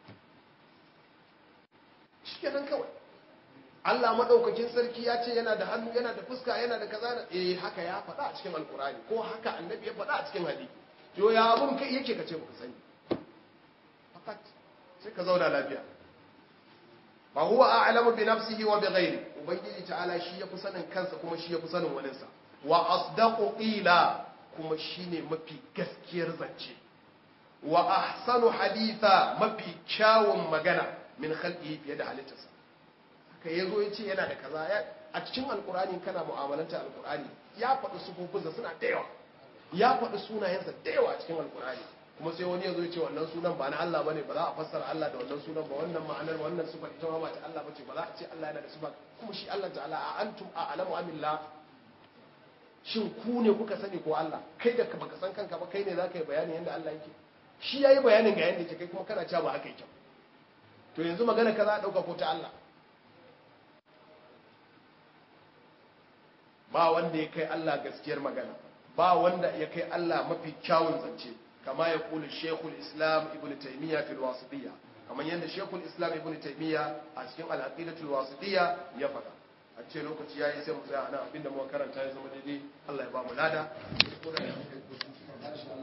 A: shikenan kawai Allah madaukakin sarki ya ce yana da hannu yana da fuska yana da kaza da eh haka ya faɗa a cikin alkurani ko haka annabi ya faɗa a cikin hadisi to ya abun kai yake kace baka sani fakat sai ka zauna lafiya fa huwa a'lamu bi nafsihi wa bi ghairi ubangiji ta'ala shi yafi sanin kansa kuma shi yafi sanin waninsa wa asdaqu qila kuma shine mafi gaskiyar zance wa ahsanu haditha mafi kyawun magana min khalqihi fiye da halittarsa haka yazo yace yana da kaza a cikin alqur'ani kana mu'amalanta alqur'ani ya faɗi sufofinsa suna da yawa ya faɗi sunayensa da yawa a cikin alqur'ani kuma sai wani yazo yace wannan sunan ba na Allah bane ba za a fassara Allah da wannan sunan ba wannan ma'anar wannan sifa ita ma ba ta Allah bace ba za a ce Allah yana da sifa kuma shi Allah ta'ala a antum a'lamu amillah shin ku ne kuka sani ko Allah kai da baka san kanka ba kai ne zaka yi bayanin yanda Allah yake shi yayi bayanin ga yanda yake kai kuma kana cewa ba haka yake to yanzu magana ka za a dauka ko ta Allah ba wanda ya kai Allah gaskiyar magana ba wanda ya kai Allah mafi kyawun zance kama ya kula Sheikhul Islam Ibn Taymiyyah fil Wasitiyya kamar yadda Sheikhul Islam Ibn Taymiyyah a cikin Al-Aqidatul Wasitiyya ya faɗa a ce lokaci yayi sai mu tsaya nan abinda muka karanta ya zama daidai Allah ya ba mu lada